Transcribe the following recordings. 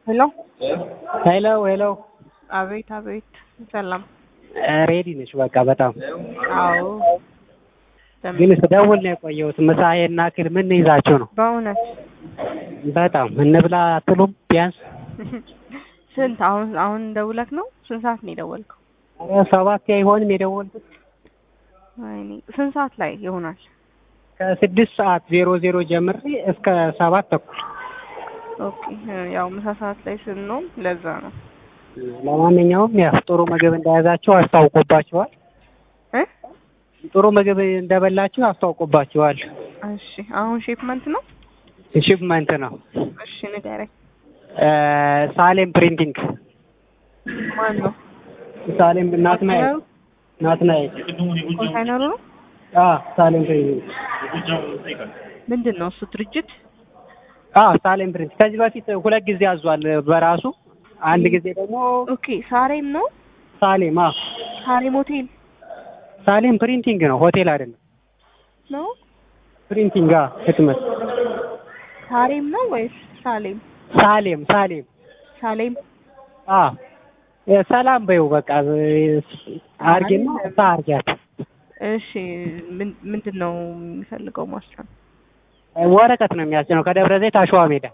ሄሎ ሄሎ ሄሎ አቤት አቤት ሰላም ሬዲ ነች በቃ በጣም አዎ ግን ስደውል ነው የቆየሁት ምሳዬና ክል ምን ይዛችሁ ነው በእውነት በጣም እንብላ አትሉም ቢያንስ ስንት አሁን አሁን ደውለክ ነው ስንት ሰዓት ነው የደወልከው ኧረ ሰባት አይሆንም የደወልኩት ወይኔ ስንት ሰዓት ላይ ይሆናል ከስድስት ሰዓት ዜሮ ዜሮ ጀምሬ እስከ ሰባት ተኩል ኦኬ ያው ምሳ ሰዓት ላይ ስንሆን ለዛ ነው ለማንኛውም ያው ጥሩ ምግብ እንደያዛችሁ አስታውቆባችኋል እ ጥሩ ምግብ እንደበላችሁ አስታውቆባችኋል እሺ አሁን ሼፕመንት ነው ሽፕመንት ነው እሺ ንገረኝ እ ሳሌም ፕሪንቲንግ ማን ነው ሳሌም ናትናኤል ናትናኤል ኮንሳይነሩ ነው አ ሳሌም ፕሪንቲንግ ምንድን ነው እሱ ድርጅት አ ሳሌም ፕሪንት ከዚህ በፊት ሁለት ጊዜ አዟል በራሱ አንድ ጊዜ ደግሞ ኦኬ ሳሬም ነው ሳሌም አ ሳሬም ሆቴል ሳሌም ፕሪንቲንግ ነው ሆቴል አይደለም ነው ፕሪንቲንግ አ ህትመት ሳሬም ነው ወይስ ሳሌም ሳሌም ሳሌም ሳሌም አ ሰላም በይው በቃ አርጌና ሳ አርጊያት እሺ ምን- ምንድን ነው የሚፈልገው ማስጫን ወረቀት ነው የሚያስጭነው ከደብረ ዘይት አሸዋ ሜዳ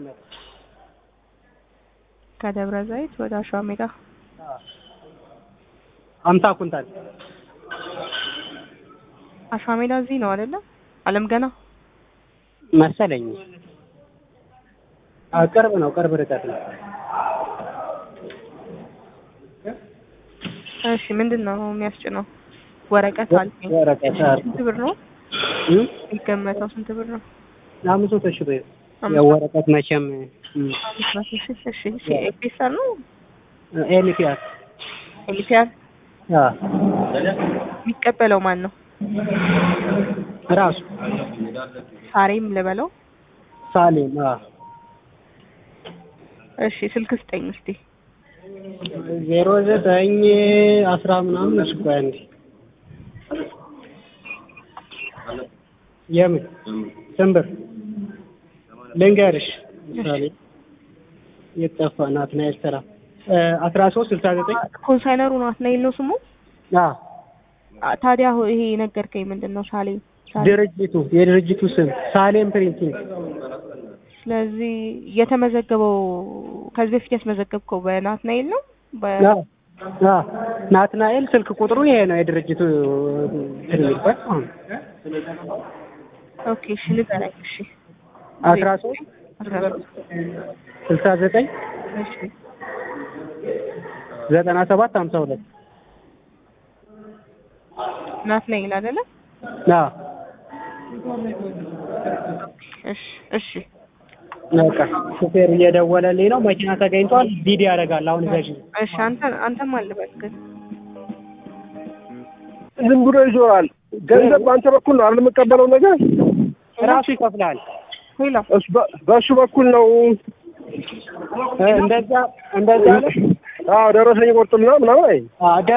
ከደብረ ዘይት ወደ አሸዋ ሜዳ አምሳ ኩንታል አሸዋ ሜዳ እዚህ ነው አይደለ አለም ገና መሰለኝ አ ቅርብ ነው ቅርብ ርቀት ነው እሺ ምንድን ነው የሚያስጭነው ወረቀት አልከኝ ወረቀት አ ስንት ብር ነው እ የሚገመተው ስንት ብር ነው አምስት መቶ ሺህ ብር አምስት ያው ወረቀት መቼም አምስት መቶ ሺህ እሺ እሺ ኤፒሰር ነው ኤልፒአር ኤሊፊያር አ የሚቀበለው ማን ነው ራሱ ሳሬም ልበለው ሳሌም አ እሺ ስልክ ስጠኝ እስቲ ዜሮ ዘጠኝ አስራ ምናምን እሱ ቆይ አንዴ የምን ስንብር ልንገርሽ ምሳሌ የጠፋ ናትናኤል ስራ አስራ ሶስት ስልሳ ዘጠኝ ኮንሳይነሩ ናትናኤል ነው ስሙ አ አ፣ ታዲያ ሆ- ይሄ ነገርከኝ ምንድን ነው ሳሌም ሳሌም። ድርጅቱ የድርጅቱ ስም ሳሌም ፕሪንቲንግ ስለዚህ የተመዘገበው ከዚህ በፊት ያስመዘገብከው በናትናኤል ነው በ አ አ ናትናኤል ስልክ ቁጥሩ ይሄ ነው የድርጅቱ እንትን የሚባል ኦኬ እሺ ንገረኝ እሺ አስራ ሶስት አስራ ሶስት ስልሳ ዘጠኝ እሺ ዘጠና ሰባት ሀምሳ ሁለት ናትናኤል አይደለ አ እሺ እሺ በቃ ሹፌር እየደወለልኝ ነው መኪና ተገኝቷል ቢዲ ያደርጋል አሁን ገዢ እሺ አንተ አንተም አልበል ግን ዝም ብሎ ይዞራል። ገንዘብ በአንተ በኩል ነው አይደል የምቀበለው ነገር ራሱ ይከፍላል ሄሎ እሱ በ- በእሱ በኩል ነው። እ እንደዛ እንደዛ አለ አዎ ደረሰኝ ቆርጥልና ምናምን አይ አ